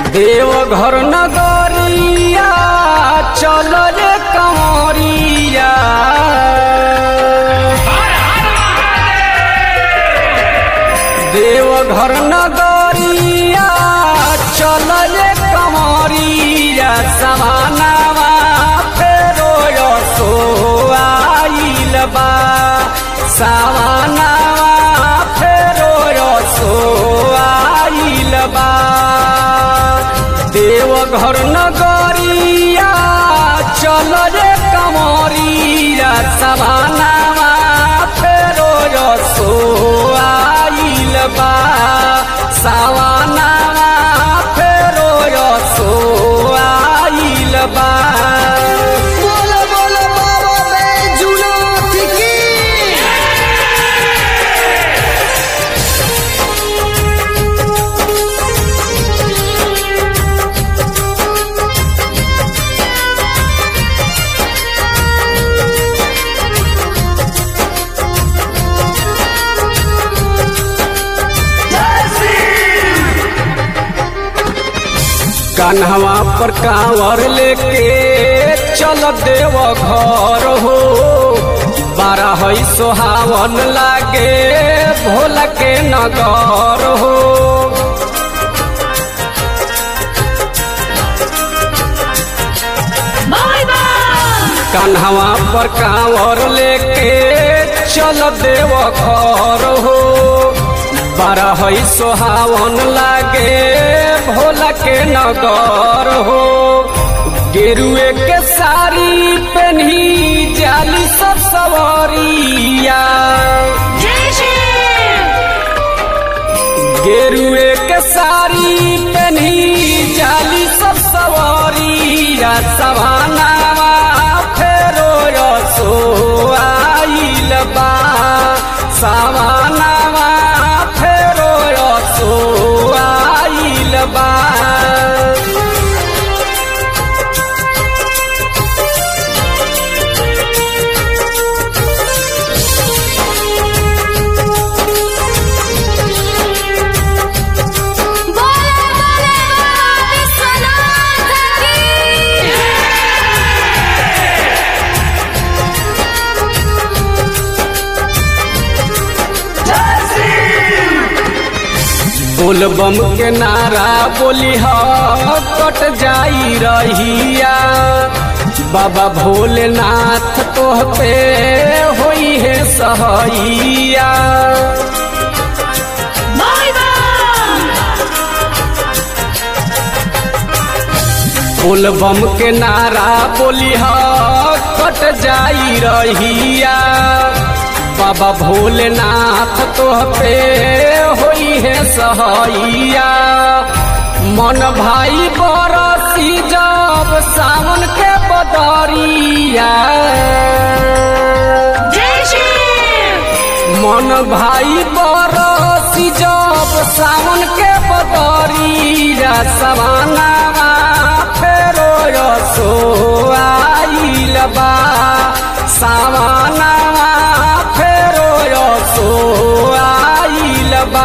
देवघर नगरिया चल रे कंवरिया देवघर नगरिया चल रे कंवरिया समानावा फेरो यसो आइल बा सावनावा फेरो यसो आइल बा देवघर नगरिया चल रे कमरिया समानावा फेरो यसो आइल बा सावनावा फेरो यसो आइल बा बोलो बोलो बाबा बैजूनाथ की कान्हवा पर कांवर लेके चल देव घर हो बारह है सोहावन लागे भोला के नगर हो कान्हवा पर कांवर लेके चल देव घर हो बारह है सोहावन लागे भोला के नगर हो गेरुए के साड़ी पहनी जाली सब सवरिया गेरुए के साड़ी पहनी जाली सब सवरिया सवानावा फेरो यसो आइल बा सवानावा फेरो यसो आइल बा बोले बोले विश्वनाथ की बोलबम के नारा बोली कट जाई रहिया बाबा भोलेनाथ तोह पे होई है सहैया बोलबम के नारा बोली कट जाई रहिया बाबा भोलेनाथ तोह पे होई है सहैया मन भाई बरसी जब सावन के बदरिया मन भाई बरसी जब सावन के बदरिया सवानावा फेरो यसो आइल बा सावनावा फेरो यसो आइल बा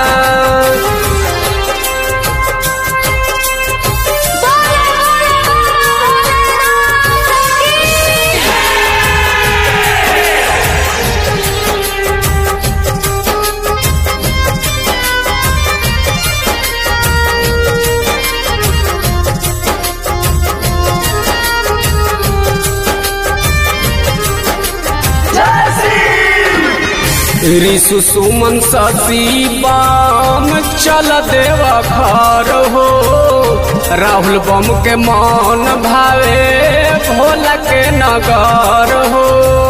बोले बोले भोलेनाथ की ऋषु सुमन शशि बम चल देव घर हो राहुल बम के मन भावे भोला के नगर हो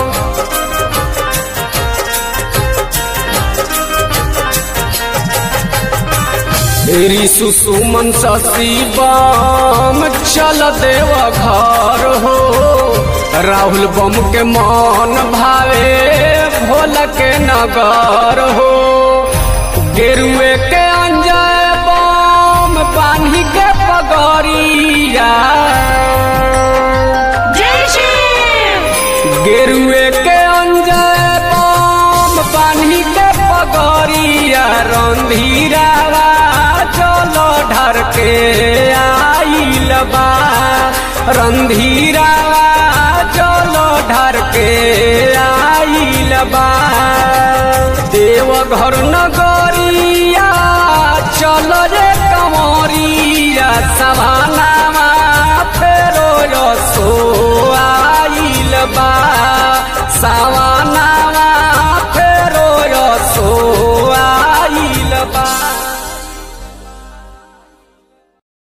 ऋषु सुमन शशि बम चल देव घर हो राहुल बम के मन भावे भोला के नगर हो गेरुए के अंजय बम बान्ही के पगड़िया गेरुए के अंजय बम बान्ही के पगड़िया रंधीरावा चलो ढर के बा रंधीरावा चलो ढर के आइल बा देव घर नगरिया चल रे कमरिया सभानामा फेरो सो आइल बा सावन